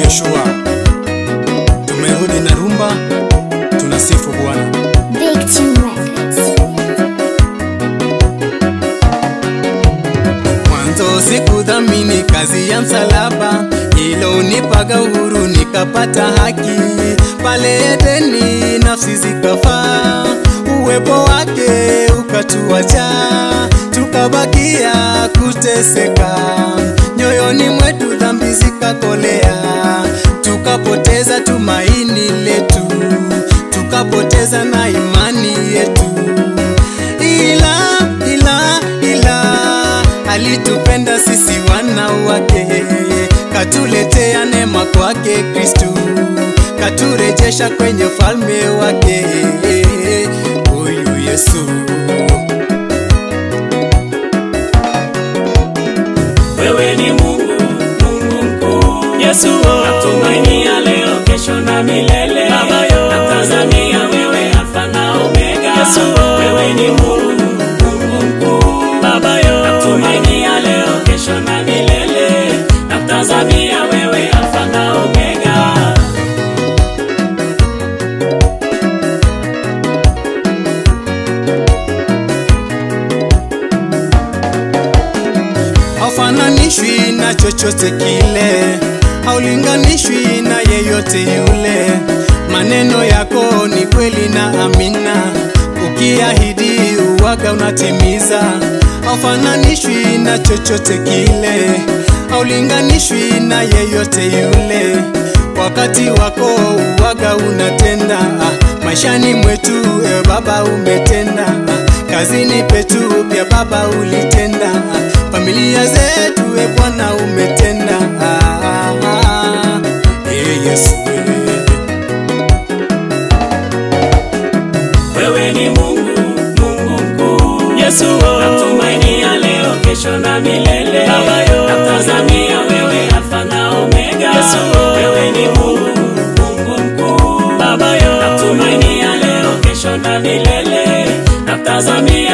Joshua. Tumerudi na rumba, tunasifu Bwana. Big Team Records. Mwanzo sikudhamini kazi ya msalaba, ilo unipaga uhuru nikapata haki. Pale Edeni nafsi zikafaa, uwepo wake ukatuacha, tukabakia kuteseka. Nyoyoni mwetu dhambi zikakolea, tukapoteza tumaini letu, tukapoteza na imani yetu ila ila ila alitupenda sisi wana wake, katuletea neema kwake Kristu, katurejesha kwenye ufalme wake. Huyu Yesu Wewe ni Mungu, Mungu mkuu. Yesu, natumainia leo, kesho na milele. Baba yo, natazamia wewe Alfa na Omega. Yesu, wewe ni Mungu, Mungu mkuu. Baba yo, natumainia leo, kesho na milele. Natazamia wewe Alfa na Omega. haufananishwi na chochote kile, haulinganishwi na yeyote yule. Maneno yako ni kweli na amina, ukiahidi uwaga unatimiza. Haufananishwi na chochote kile, haulinganishwi na yeyote yule. Wakati wako uwaga unatenda, ah, maishani mwetu e Baba umetenda, ah, kazini petu pia Baba ulitenda, ah, familia zetu e Bwana umetenda. ah, ah, ah. Eh, Yesu eh. Wewe ni Mungu, Mungu mkuu. Yesu, natumainia leo, kesho na milele. Baba yo, natazamia wewe Alfa na Omega. Yesu, wewe ni Mungu, Mungu mkuu. Baba yo, natumainia leo, kesho na milele. Natazamia